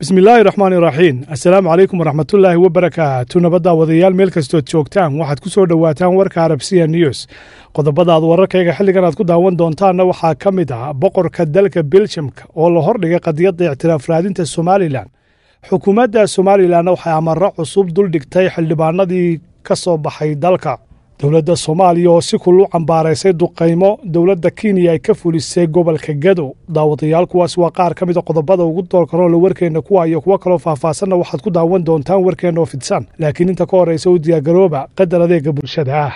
bismillaahi raxmaan iraxiim assalaamu calaykum waraxmatullaahi wabarakaatu nabadda wadayaal meel kastood joogtaan waxaad ku soo dhowaataan warka arabsiya news qodobadaad wararkayga xilligan aad ku daawan doontaanna waxaa ka mid ah boqorka dalka beljamka oo la hordhigay qadiyadda ictiraaf raadinta somalilan xukuumadda somalilanna waxay amaro cusub duldhigtay xildhibaanadii ka soo baxay dalka dowladda soomaaliya oo si kul u cambaaraysay duqaymo dowladda kenya ay ka fulisay gobolka gado daawadayaal kuwaas waa qaar ka mida qodobada ugu doorkaroon la warkeenna kuwa iyo kuwo kaloo faahfaasanna waxaad ku daawan doontaan warkeenna oo fidsan laakiin inta ka horraysa u diyaargarooba qadar adeega bulshada ah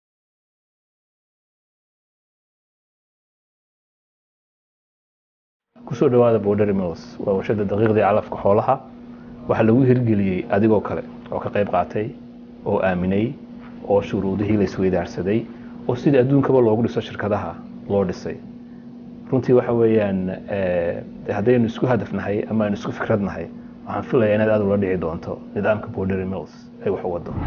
kusoo dhawaada border mills waa warshada daqiiqdii calafka xoolaha waxaa lagu hirgeliyey adigoo kale oo ka qayb qaatay oo aaminay oo shuruudihii la isweydaarsaday oo sidii adduunkaba loogu dhiso shirkadaha loo dhisay runtii waxa weeyaan haddaynu isku hadafnahay ama aynu isku fikradnahay waxaan filaya inaad aad ula dhici doonto nidaamka border mills ay wax u wado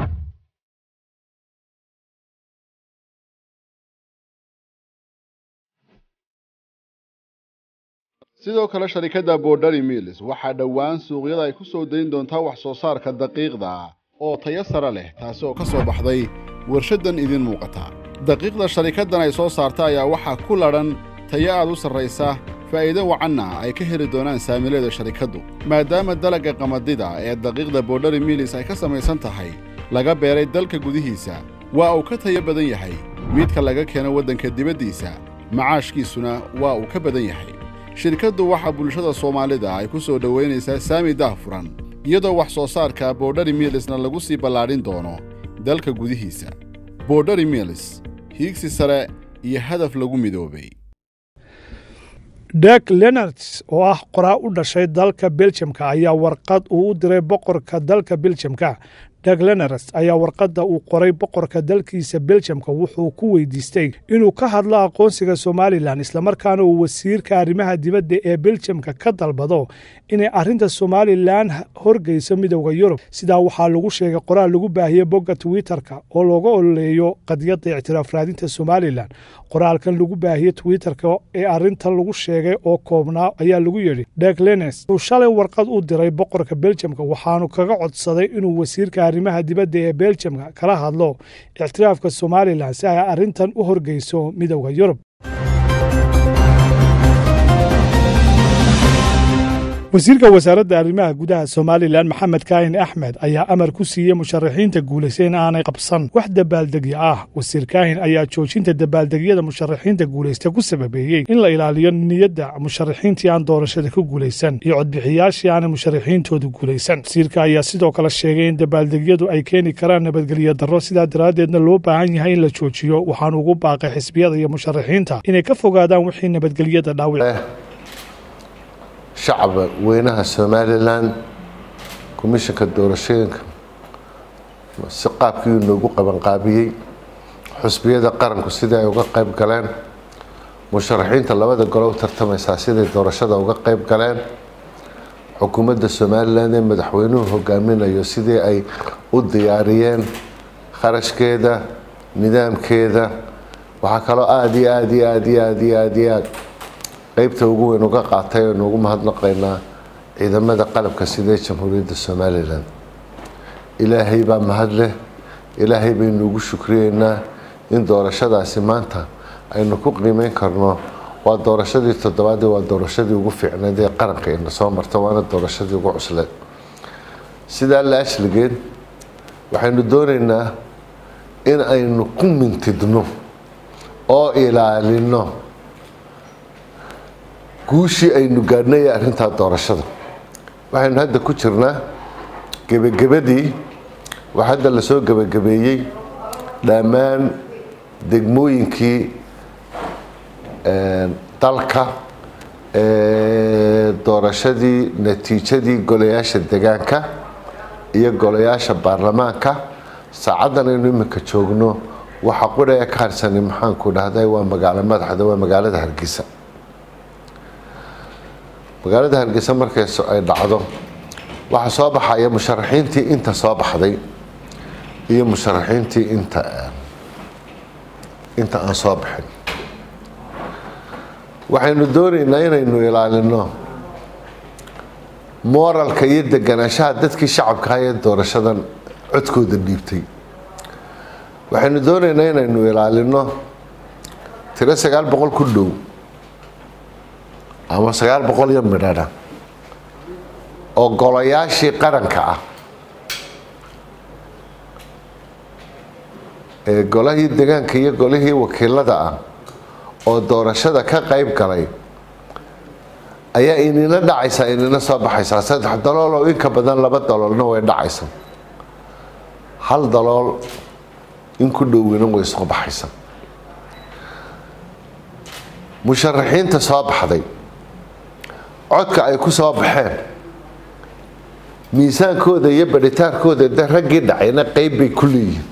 sidoo kale sharikadda borderi mills waxaa dhowaan suuqyada ay ku soo dayn doontaa wax soo saarka daqiiqda oo tayo sare leh taasi oo ka soo baxday warshaddan idin muuqata daqiiqda sharikaddan ay soo saarta ayaa waxaa ku ladhan tayo aad u sarraysa faa'iido wacanna ay ka heli doonaan saamileeda sharikaddu maadaama dalagga qamadida ee daqiiqda borderi mills ay ka samaysan tahay laga beeray dalka gudihiisa waa uu ka tayo badan yahay midka laga keeno waddanka dibaddiisa macaashkiisuna waa uu ka badan yahay shirkaddu waxaa bulshada soomaalida ay ku soo dhowaynaysaa saami dahfuran iyadoo wax soo saarka borderi milisna lagu sii ballaadhin doono dalka gudihiisa borderi milis hiigsi sare iyo hadaf lagu midoobay dek lenarts oo ah qoraa u dhashay dalka beljamka ayaa warqad uu u diray boqorka dalka beljamka deg lenars ayaa warqadda uu qoray boqorka dalkiisa beljamka wuxuu ku weydiistay inuu ka hadlo aqoonsiga somalilan islamarkaana uu wasiirka arrimaha dibadda ee beljamka ka dalbado inay arrinta somalilan horgeyso midowda yurub sidaa waxaa lagu sheegay qoraal lagu baahiyey bogga twitterka oo looga ololeeyo qadiyadda ictiraaf raadinta somalilan qoraalkan lagu baahiyey twitterka ee arrintan lagu sheegay oo koobnaa ayaa lagu yidhi deg lenes wuxuu shalay warqad u diray boqorka beljamka waxaanu kaga codsaday inuu wasiirka arrimaha dibadda ee beljamka kala hadlo ictiraafka somalilan si ay arrintan u horgeyso midowda yurub wasiirka wasaaradda arrimaha gudaha somalilan maxamed kaahin axmed ayaa amar ku siiyey musharaxiinta guulaysa in aanay qabsan wax dabaaldegyo ah wasiir kaahin ayaa joojinta dabaaldegyada musharaxiinta guulaysta ku sababeeyey in la ilaaliyo niyadda musharaxiintii aan doorashada ku guulaysan iyo codbixiyaashii aanay musharaxiintoodu guulaysan wasiirka ayaa sidoo kale sheegay in dabaaldegyadu ay keeni karaan nabadgelyo darro sidaa daraaddeedna loo baahan yahay in la joojiyo waxaanu ugu baaqay xisbiyada iyo musharaxiinta inay ka fogaadaan wixii nabadgelyada dhaawic shacaba weynaha somalilan komishanka doorashooyinka si qaabkii noogu qabanqaabiyey xusbiyada qaranku sidii ay uga qayb galeen musharaxiinta labada golo u tartamaysaa siday doorashada uga qayb galeen xukuumadda somalilan ee madaxweynuhu hogaaminayo sidii ay u diyaariyeen kharashkeeda nidaamkeeda waxaa kaloo aada iyo aada iyo aada iyo aada iyo aada iyo aad qeybta ugu weyn uga qaatay aynu ugu mahadnaqaynaa ciidamada qalabka sidee jamhuuriyadda somalilan ilaahay baa mahad leh ilaahay baynu ugu shukriyeynaa in doorashadaasi maanta aynu ku qiimeyn karno waa doorashadii toddobaadii waa doorashadii ugu fiicneyd ee qaranka ina soo marta waana doorashadii ugu cusleed sidaa la ashligeed waxaynu doonaynaa in aynu ku mintidno oo ilaalino guushii aynu gaadhnay arrintaa doorashada waxaynu hadda ku jirnaa gebagabadii wax hadda lasoo gebagabeeyey dhammaan degmooyinkii dalka doorashadii natiijadii golayaasha degaanka iyo golayaasha baarlamaanka saacaddan aynu iminka joogno waxa qudhaya ka harsani maxaanku dhahday waa magaalo madaxda waa magaalada hargeysa magaalada hargeysa markay ay dhacdo waxaa soo baxaya musharaxiintii inta soo baxday iyo musharaxiintii inta inta aan soo baxin waxaynu doonaynaa inaynu ilaalino mooralka iyo deganaanshaha dadkii shacabkaha ee doorashadan codkooda dhiibtay waxaynu doonaynaa inaynu ilaalino tiro sagaal boqol ku dhow ama sagaal boqol iyo midhadha oo golayaashii qaranka ah ee golahii degaanka iyo golihii wakiilada ah oo doorashada ka qayb galay ayaa inina dhacaysaa inina soo baxaysaa saddex dalool oo inka badan laba daloolna way dhacaysa hal dalool in ku dhowina way soo baxaysa musharaxiinta soo baxday codka ay ku soo baxeen miisaankooda iyo badhitaankooda de raggii dhacayna qeyb bay ku leeyihin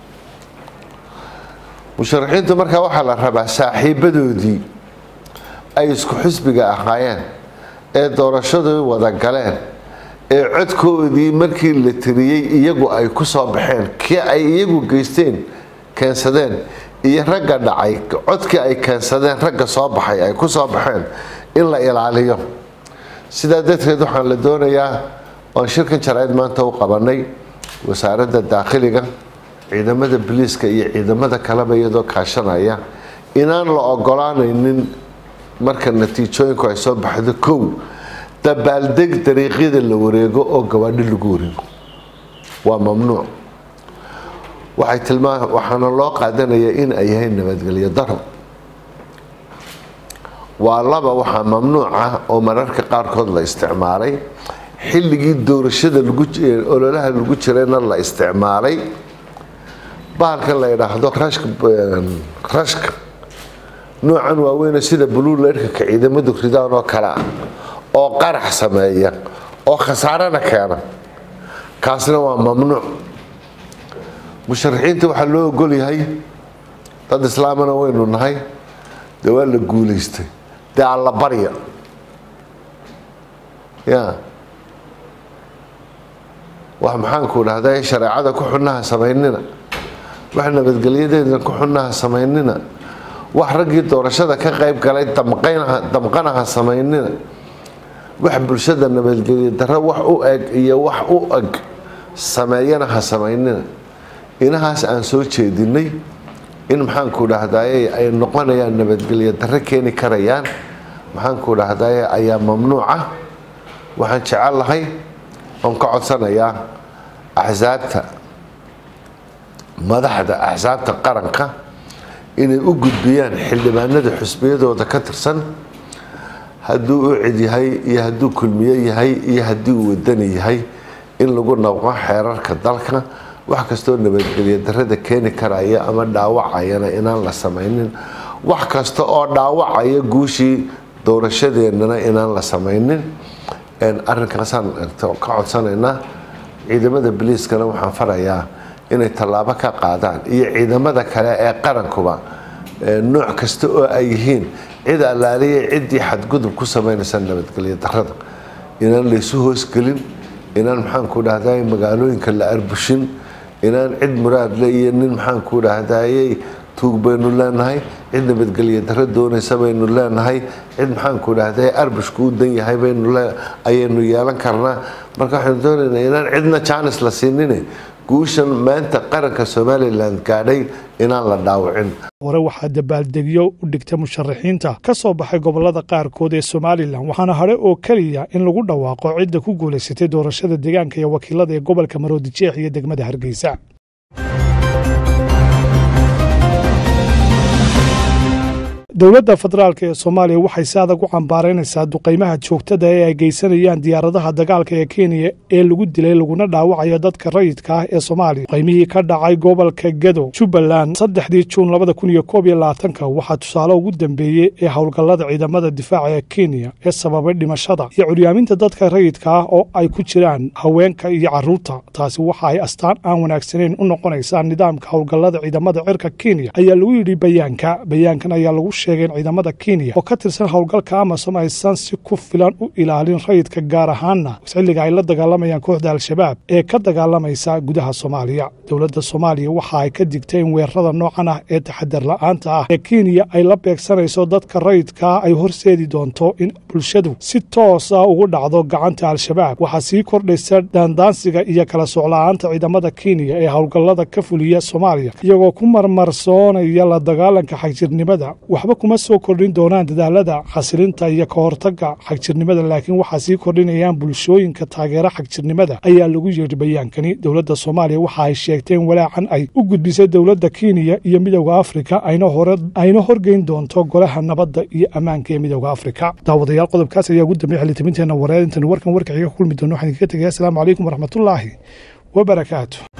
musharaxiintu markaa waxaa la rabaa saaxiibadoodii ay isku xisbiga ahaayeen ee doorashadii wada galeen ee codkoodii markii la tiriyey iyagu ay ku soo baxeen kii ay iyagu geysteen keensadeen iyo ragga dhacay codkii ay keensadeen ragga soo baxay ay ku soo baxeen in la ilaaliyo sidaa darteed waxaan la doonayaa oan shirkan jaraa'id maanta u qabanay wasaaradda daakhiliga ciidamada biliiska iyo ciidamada kaleba iyadoo kaashanaya inaan la ogolaanaynin marka natiijooyinku ay soo baxdo kow dabaaldeg dariiqyada la wareego oo gabaadhi lagu wareego waa mamnuuc waxay tilmaa waxaana loo qaadanayaa in ay yahay nabadgelyo daro waa laba waxaa mamnuuc ah oo mararka qaarkood la isticmaalay xilligii doorashada lagu ololaha lagu jirayna la isticmaalay bahalkan la yidhaahdo rashka rashka noocan waaweyne sida buluulerkaka ciidamadu ridaan oo kale ah oo qarax sameeya oo khasaarana keena kaasna waa mamnuuc musharaxiinta waxaa loo ogol yahay dad islaamana waynu nahay dee waa la guulaystay dee alla barya ya wax maxaanku dhahda shareecada ku xunaha samaynina wax nabadgelyadeedna ku xunaha samaynina wax raggii doorashada ka qayb galay damqanaha samaynina wax bulshada nabadgelyo daro wax u eg iyo wax u eg sameeyana ha samaynina inahaas aan soo jeedinay in maxaanku dhahdaye ay noqonayaan nabadgelyo daro keeni karayaan maxaanku dhahdaye ayaa mamnuuca waxaan jecel lahay oon ka codsanayaa axsaabta madaxda axsaabta qaranka inay u gudbiyaan xildhibaanada xusbiyadooda ka tirsan hadduu u cid yahay iyo hadduu kulmiye yahay iyo haddii uu wadani yahay in lagu nabqo xeerarka dalka wax kastoo nabadgelyo darada keeni karaya ama dhaawacayana inaan la samaynin wax kasta oo dhaawacaya guushii doorashadeennana inaan la samaynin arrinkaasaan ka codsanaynaa ciidamada biliiskana waxaan farayaa inay tallaabo ka qaadaan iyo ciidamada kale ee qarankuba nooc kasta oo ay yihiin cid allaaliya ciddii xadgudub ku samaynaysa nabadgelyo darada inaan laysu hoosgelin inaan maxaanku dhahday magaalooyinka la arbushin inaan cid muraadle iyo nin maxaanku dhahdayey tuug baynu leenahay cid nabadgelyo daro doonaysa baynu leenahay cid maxaanku dhahday arbushku u dan yahay ayaynu yeelan karnaa marka waxaynu doonaynaa inaan cidna jaanis la siinine guushan maanta qaranka somalilan gaadhay inaan la dhaawicin hore waxaa dabaaldegyo u dhigtay musharaxiinta ka soo baxay gobolada qaarkood ee somalilan waxaana hadhe oo keliya in lagu dhawaaqo cidda ku guulaysatay doorashada deegaanka iyo wakiilada ee gobolka maroodijeex iyo degmada hargeysa dowladda federaalk ee soomaaliya waxay si adag u cambaaraynaysaa duqaymaha joogtada ee ay geysanayaan diyaaradaha dagaalka ee kenya ee lagu dilay laguna dhaawacayo dadka rayidka ah ee soomaaliya duqaymihii ka dhacay gobolka gedo jubbaland saddexdii juun labada kun iyo koob iyo labaatanka waxaa tusaale ugu dambeeyey ee howlgallada ciidamada difaaca ee kenya ee sababay dhimashada iyo curyaaminta dadka rayidka ah oo ay ku jiraan haweenka iyo carruurta taasi waxa ay astaan aan wanaagsanayn u noqonaysaa nidaamka howlgallada ciidamada cirka kenya ayaa lagu yidhi bayaanka bayaankan ayaa lagu sheegeen ciidamada kenya oo ka tirsan howlgalka amasom aysan si ku filan u ilaalin rayidka gaar ahaanna xilliga ay la dagaalamayaan kooxda al-shabaab ee ka dagaalamaysa gudaha soomaaliya dowladda soomaaliya waxa ay ka digtay in weerarada noocan ah ee taxadar la-aanta ah ee kenya ay la beegsanayso dadka rayidkaa ay horseedi doonto in bulshadu si toos ah ugu dhacdo gacanta al-shabaab waxaa sii kordhaysa daandaansiga iyo kala socla-aanta ciidamada kenya ee howlgallada ka fuliya soomaaliya iyagoo ku marmarsoonaya la dagaalanka xagjirnimada waxba kuma soo kordhin doonaan dadaalada xasilinta iyo ka hortagga xagjirnimada laakiin waxaa sii kordhinayaan bulshooyinka taageera xagjirnimada ayaa lagu yeedhi bayaankani dowladda soomaaliya waxa ay sheegteen walaacan ay u gudbisay dowladda kenya iyo midowda afrika ayna horgeyn doonto golaha nabadda iyo ammaanka ee midowda afrika daawadayaal qodobkaas ayaa ugu dambeya xilitabinteenna wareed intan warkan warkaxiga ku kulmi doono waxaan idinkaga tegaya asalaamu calaykum waraxmatullaahi wabarakaatu